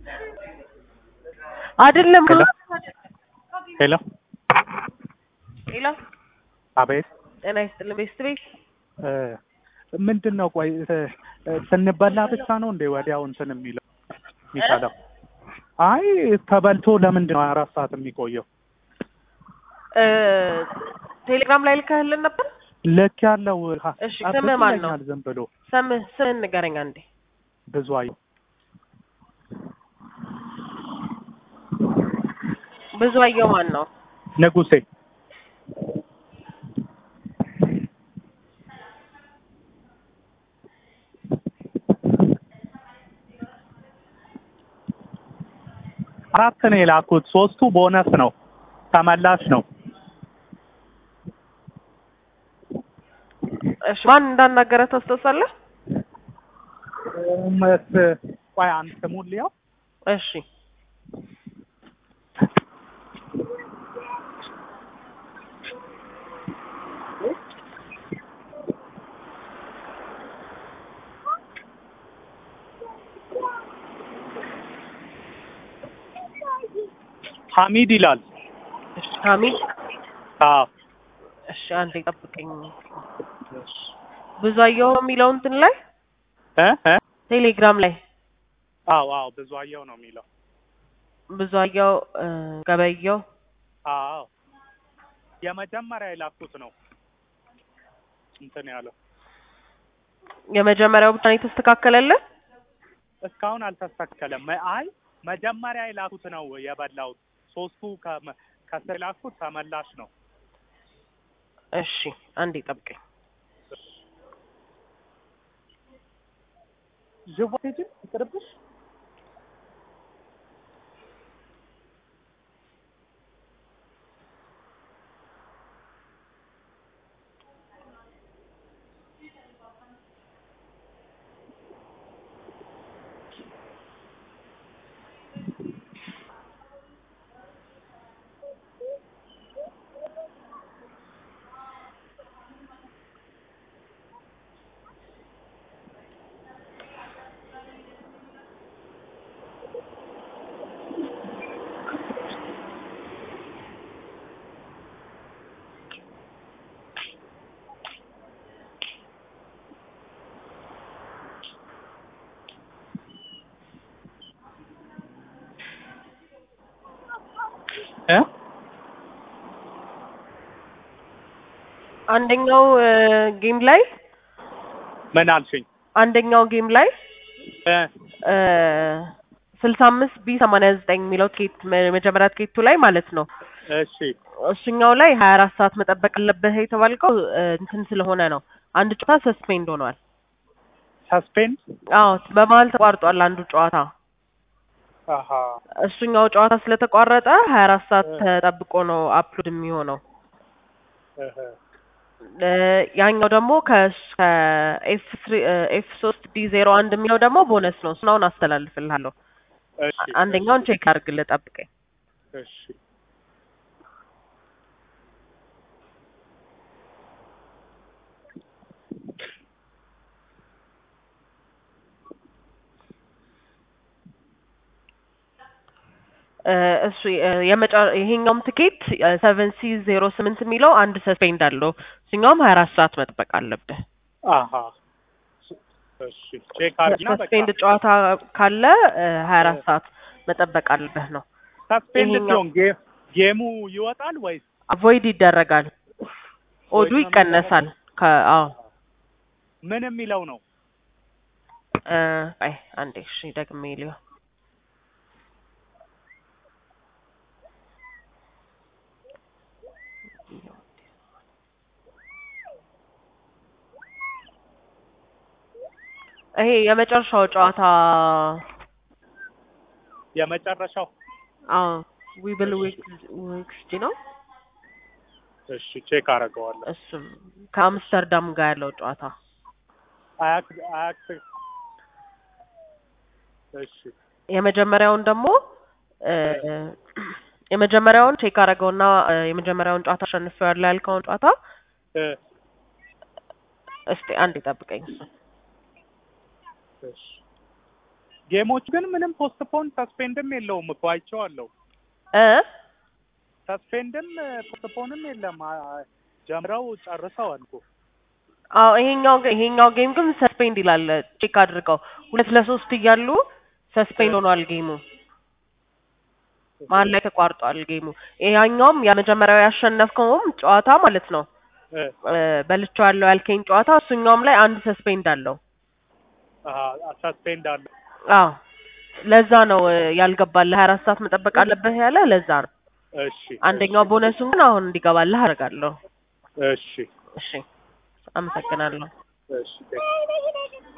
አይደለም ሄሎ ሄሎ ሄሎ አቤት ጤና ይስጥልን ቤስት ቤት እ ምንድን ነው ቆይ እ ስንበላ ብቻ ነው እንዴ ወዲያው እንትን የሚለው የሚቻለው? አይ ተበልቶ ለምንድን ነው አራት ሰዓት የሚቆየው? እ ቴሌግራም ላይ ልከህልን ነበር ልክ ያለው ሀ- እሺ፣ አብስ ስምህ ማን ነው? ይለኛል ዝም ብሎ ስምህ ስምህን ንገረኝ አንዴ ብዙ አየሁ ብዙ አየው ማን ነው ንጉሴ አራት ነው የላኩት። ሶስቱ ቦነስ ነው ተመላሽ ነው። እሺ ማን እንዳናገረ ታስታውሳለህ መስ ቆይ አንድ ስሙን ልየው። እሺ ሐሚድ ይላል። እሺ ሀሚድ አዎ እሺ አንዴ ጠብቀኝ ብዙ አየው የሚለው እንትን ላይ እ እ ቴሌግራም ላይ አዎ አዎ ብዙ አየው ነው የሚለው። ብዙ አየው እ ገበየው አዎ የመጀመሪያ የላኩት ነው እንትን ያለው የመጀመሪያው ብቻ ነው የተስተካከለልህ እስካሁን አልተስተካከለም። መ- አይ መጀመሪያ የላኩት ነው የበላሁት። ሶስቱ ከመ- ከስር የላኩት ተመላሽ ነው። እሺ አንዴ ጠብቀኝ ዥዋ ቴጅን ይቅርብሽ። እ አንደኛው ጌም ላይ ምን አልሽኝ? አንደኛው ጌም ላይ እ ስልሳ አምስት ቢ ሰማንያ ዘጠኝ የሚለው ትኬት መ- መጀመሪያ ትኬቱ ላይ ማለት ነው እሺ እሱኛው ላይ ሀያ አራት ሰዓት መጠበቅ አለብህ የተባልከው እ፣ እንትን ስለሆነ ነው አንድ ጨዋታ ሰስፔንድ ሆኗል ሰስፔንድ አዎ በመሀል ተቋርጧል አንዱ ጨዋታ አሀ እሱኛው ጨዋታ ስለተቋረጠ ሀያ አራት ሰዓት እ። ተጠብቆ ነው አፕሎድ የሚሆነው እህ እ፣ ያኛው ደግሞ ከኤፍ ኤፍ ሶስት ዲ ዜሮ አንድ የሚለው ደግሞ ቦነስ ነው እሱን አሁን አስተላልፍልሃለሁ እሺ አንደኛውን ቼክ አድርግልህ ጠብቀኝ እሺ እ፣ እሱ እ፣ የመጨ ይሄኛውም ትኬት ሰቨን ሲ ዜሮ ስምንት የሚለው አንድ ሰስፔንድ አለው እሱኛውም ሀያ አራት ሰዓት መጠበቅ አለብህ አሀ እሺ ቼክ አድርጊና በቃ ሰስፔንድ ጨዋታ ካለ ሀያ አራት ሰዓት መጠበቅ አለብህ ነው ሰስፔንድ ይሄኛው- ሲሆን ጌ- ጌሙ ይወጣል ወይስ አቮይድ ይደረጋል ኦዱ ነው ይቀነሳል ከአዎ ምን የሚለው ነው? እ፣ አይ አንዴ እሺ ደግሜ ሊሆን ይሄ የመጨረሻው ጨዋታ የመጨረሻው አዎ ዊብል ዊክስጂ ነው እሺ ቼክ አደርገዋለሁ። እሱም ከአምስተርዳም ጋር ያለው ጨዋታ አያክ አያክ እሺ የመጀመሪያውን ደግሞ እ፣ የመጀመሪያውን ቼክ አደረገውና እ፣ የመጀመሪያውን ጨዋታ አሸንፌዋለሁ ያልከውን ጨዋታ እ እስቲ አንድ ይጠብቀኝ እሱ እሺ ጌሞች ግን ምንም ፖስትፖን ሰስፔንድም የለውም እኮ አይቼዋለሁ። እ ሰስፔንድም ፖስትፖንም የለም። አ- ጀምረው ጨርሰዋል እኮ። አዎ ይሄኛው ግ- ይሄኛው ጌም ግን ሰስፔንድ ይላል። ቼክ አድርገው ሁለት ለሶስት እያሉ ሰስፔንድ ሆኗል ጌሙ። መሀል ላይ ተቋርጧል ጌሙ። ያኛውም የመጀመሪያው ያሸነፍከውም ጨዋታ ማለት ነው እ እ በልቼው ያለው ያልከኝ ጨዋታ እሱኛውም ላይ አንድ ሰስፔንድ አለው። አሀ ሰስፔንድ አለ። አዎ ለዛ ነው እ ያልገባልህ። ሀያ አራት ሰዓት መጠበቅ አለብህ ያለ ለዛ ነው። እሺ አንደኛው ቦነሱን ግን አሁን እንዲገባልህ አደርጋለሁ። እሺ እሺ አመሰግናለሁ። እሺ